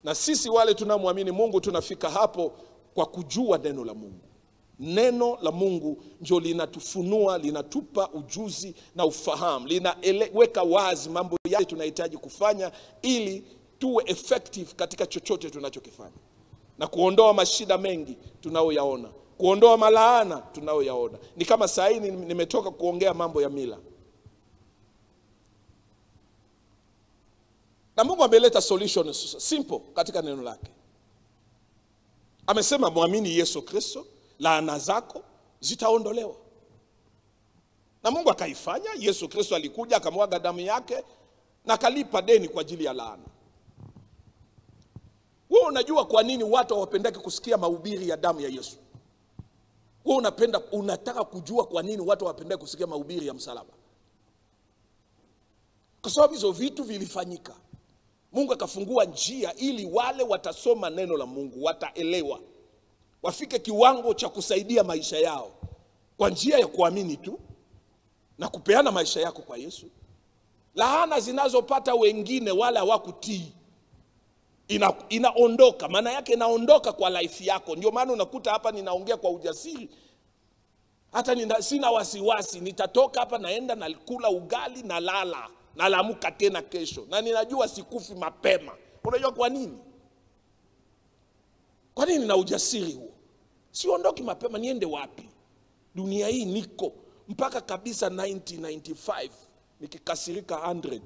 na sisi wale tunamwamini mungu tunafika hapo kwa kujua neno la mungu neno la mungu ndio linatufunua linatupa ujuzi na ufahamu linaweka wazi mambo yale tunahitaji kufanya ili tuwe effective katika chochote tunachokifanya na kuondoa mashida mengi tunayoyaona kuondoa malaana tunayoyaona ni kama saa hii nimetoka kuongea mambo ya mila na mungu ameleta solution simple katika neno lake amesema mwamini yesu kristo laana zako zitaondolewa na mungu akaifanya yesu kristo alikuja akamwaga damu yake na akalipa deni kwa ajili ya laana wewe unajua kwa nini watu hawapendaki kusikia mahubiri ya damu ya yesu wewe unapenda unataka kujua kwa nini watu hawapendaki kusikia mahubiri ya msalaba kwa sababu hizo vitu vilifanyika mungu akafungua njia ili wale watasoma neno la mungu wataelewa wafike kiwango cha kusaidia maisha yao kwa njia ya kuamini tu na kupeana maisha yako kwa yesu laana zinazopata wengine wala hawakutii ina, inaondoka maana yake inaondoka kwa life yako ndio maana unakuta hapa ninaongea kwa ujasiri hata nina, sina wasiwasi nitatoka hapa naenda nakula ugali na lala nalamuka tena kesho na ninajua sikufi mapema unajua kwa nini kwa nini na ujasiri huo siondoki mapema niende wapi dunia hii niko mpaka kabisa 1995 nikikasirika 100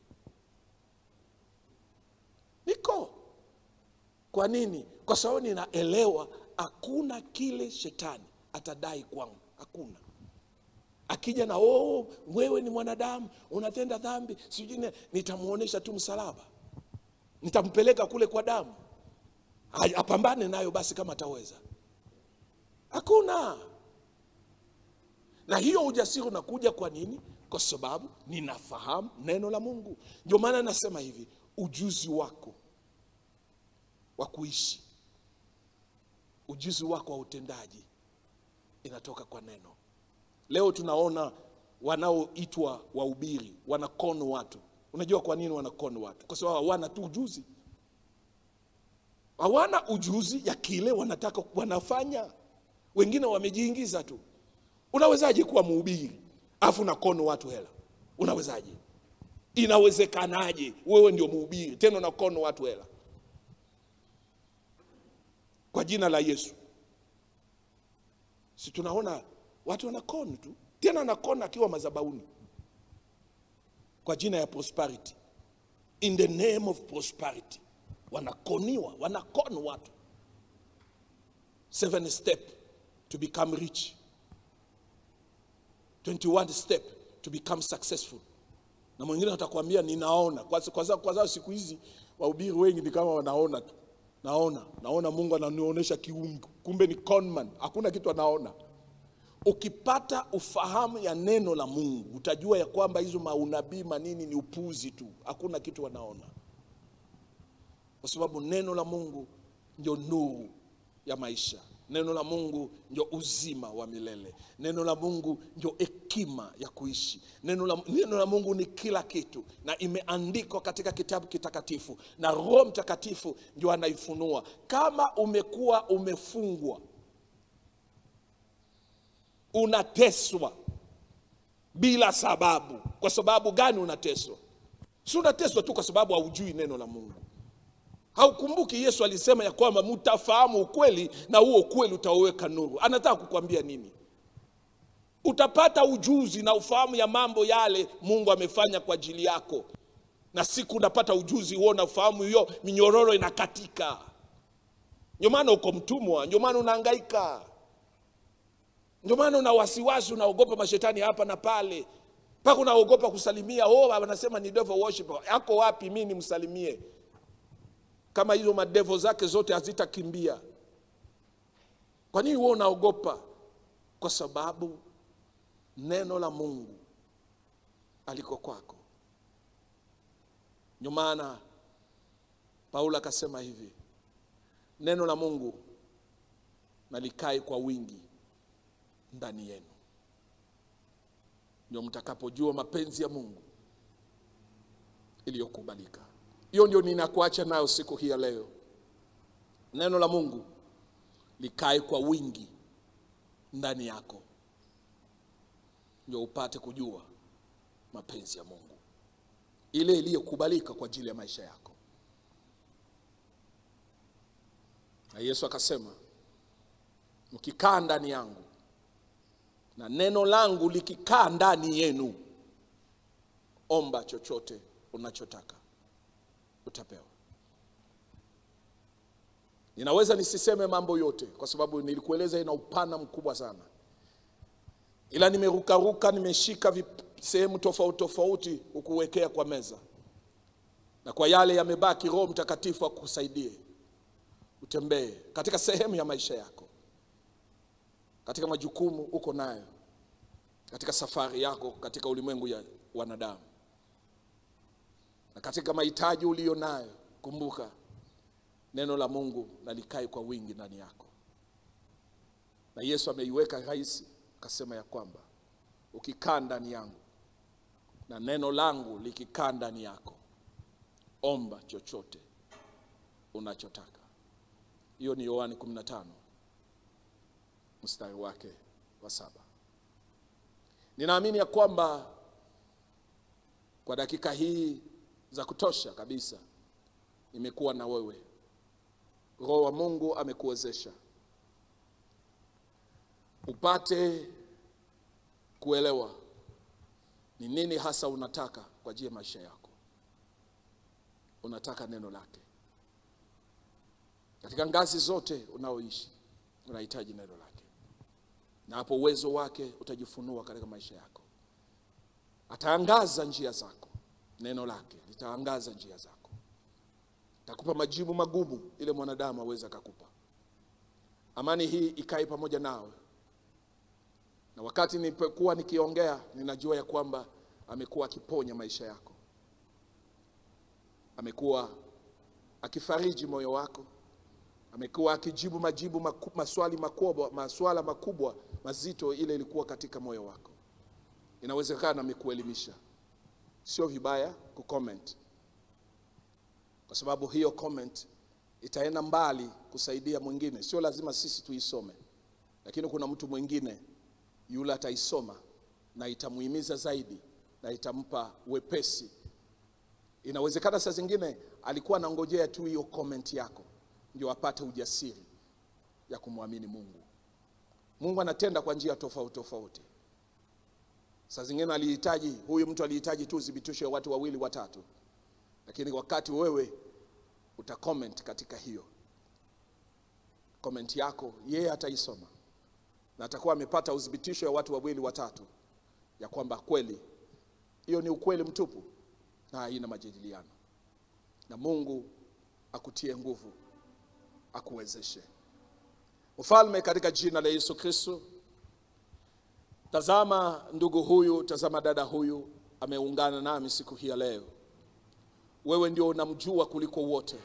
niko kwa nini kwa sababu ninaelewa hakuna kile shetani atadai kwangu hakuna akija na oh, wewe ni mwanadamu unatenda dhambi sijui nitamwonyesha tu msalaba nitampeleka kule kwa damu apambane nayo basi kama ataweza hakuna na hiyo ujasiri unakuja kwa nini kwa sababu ninafahamu neno la mungu ndio maana nasema hivi ujuzi wako wa kuishi ujuzi wako wa utendaji inatoka kwa neno leo tunaona wanaoitwa wahubiri wanakono watu unajua kwa nini wanakono watu kwa sababu hawana tu ujuzi hawana ujuzi ya kile wanataka wanafanya wengine wamejiingiza tu unawezaje kuwa mhubiri afu nakono watu hela unawezaje inawezekanaje wewe ndio mhubiri tena unakono watu hela kwa jina la yesu si tunaona watu wanakoni tu tena anakona akiwa mazabauni kwa jina ya prosperity in the name of prosperity wanakoniwa wanakon watu seven step to become rich 21 step to become successful na mwingine atakwambia ninaona kwa kwa sababu kwa sababu siku hizi wahubiri wengi ni kama wanaona tu naona naona mungu ananionyesha kiungu kumbe ni conman hakuna kitu anaona ukipata ufahamu ya neno la mungu utajua ya kwamba hizo maunabii manini ni upuzi tu hakuna kitu wanaona kwa sababu neno la mungu ndio nuru ya maisha neno la mungu ndio uzima wa milele neno la mungu ndio hekima ya kuishi neno la, neno la mungu ni kila kitu na imeandikwa katika kitabu kitakatifu na roho mtakatifu ndio anaifunua kama umekuwa umefungwa unateswa bila sababu kwa sababu gani unateswa si unateswa tu kwa sababu haujui neno la mungu haukumbuki yesu alisema ya kwamba mtafahamu ukweli na huo ukweli utaweka nuru anataka kukwambia nini utapata ujuzi na ufahamu ya mambo yale mungu amefanya kwa ajili yako na siku unapata ujuzi huo na ufahamu hiyo minyororo inakatika ndio maana uko mtumwa ndio maana unaangaika ndio maana una wasiwasi unaogopa mashetani hapa na pale mpaka unaogopa kusalimia oh anasema ni devil worshiper yako wapi mi nimsalimie kama hizo madevo zake zote hazitakimbia kwa nini huo unaogopa kwa sababu neno la mungu aliko kwako ndio maana paulo akasema hivi neno la mungu nalikae kwa wingi ndani yenu ndio mtakapojua mapenzi ya mungu iliyokubalika hiyo ndio ninakuacha nayo siku hii ya leo neno la mungu likae kwa wingi ndani yako ndio upate kujua mapenzi ya mungu ile iliyokubalika kwa ajili ya maisha yako na yesu akasema mkikaa ndani yangu na neno langu likikaa ndani yenu omba chochote unachotaka utapewa ninaweza nisiseme mambo yote kwa sababu nilikueleza ina upana mkubwa sana ila nimerukaruka nimeshika vip- sehemu tofauti tofauti ukuwekea kwa meza na kwa yale yamebaki roho mtakatifu akusaidie utembee katika sehemu ya maisha yako katika majukumu uko nayo katika safari yako katika ulimwengu ya wanadamu na katika mahitaji uliyo nayo kumbuka neno la mungu na likae kwa wingi ndani yako na yesu ameiweka rahisi akasema ya kwamba ukikaa ndani yangu na neno langu likikaa ndani yako omba chochote unachotaka hiyo ni yohani 15 mstari wake wa saba ninaamini ya kwamba kwa dakika hii za kutosha kabisa nimekuwa na wewe roho wa mungu amekuwezesha upate kuelewa ni nini hasa unataka kwa ajili ya maisha yako unataka neno lake katika ngazi zote unaoishi unahitaji neno lake na hapo uwezo wake utajifunua katika maisha yako ataangaza njia zako neno lake litaangaza njia zako takupa majibu magumu ile mwanadamu aweze akakupa amani hii ikae pamoja nawe na wakati nilipokuwa nikiongea ninajua ya kwamba amekuwa akiponya maisha yako amekuwa akifariji moyo wako amekuwa akijibu majibu maku, maswali makubwa maswala makubwa mazito ile ilikuwa katika moyo wako inawezekana amekuelimisha sio vibaya kucomment kwa sababu hiyo comment itaenda mbali kusaidia mwingine sio lazima sisi tuisome lakini kuna mtu mwingine yule ataisoma na itamuhimiza zaidi na itampa wepesi inawezekana saa zingine alikuwa anangojea tu hiyo comment yako ndio apate ujasiri ya kumwamini mungu mungu anatenda kwa njia tofauti tofauti saa zingine alihitaji huyu mtu alihitaji tu uthibitisho ya watu wawili watatu lakini wakati wewe uta comment katika hiyo comment yako yeye ataisoma na atakuwa amepata uthibitisho ya watu wawili watatu ya kwamba kweli hiyo ni ukweli mtupu na haina majadiliano na mungu akutie nguvu akuwezeshe ufalme katika jina la yesu kristo tazama ndugu huyu tazama dada huyu ameungana nami siku hii ya leo wewe ndio unamjua kuliko wote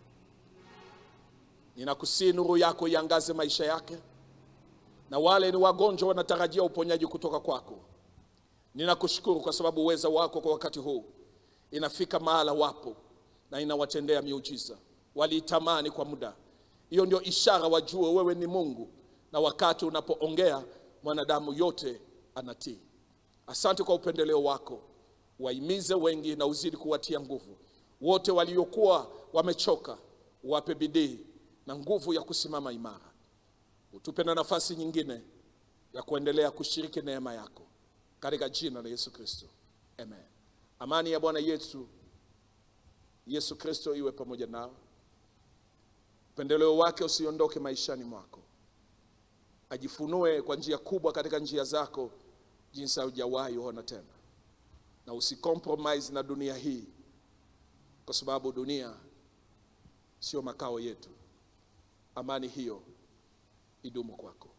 ninakusii nuru yako iangaze maisha yake na wale ni wagonjwa wanatarajia uponyaji kutoka kwako ninakushukuru kwa sababu uweza wako kwa wakati huu inafika mahala wapo na inawatendea miujiza waliitamani kwa muda hiyo ndio ishara wajue wewe ni mungu na wakati unapoongea mwanadamu yote anatii asante kwa upendeleo wako waimize wengi na uzidi kuwatia nguvu wote waliokuwa wamechoka wape bidii na nguvu ya kusimama imara utupe na nafasi nyingine ya kuendelea kushiriki neema yako katika jina la yesu kristo amen amani ya bwana yesu yesu kristo iwe pamoja nao upendeleo wake usiondoke maishani mwako ajifunue kwa njia kubwa katika njia zako jinsi haujawahi ona tena na usicompromise na dunia hii kwa sababu dunia sio makao yetu amani hiyo idumu kwako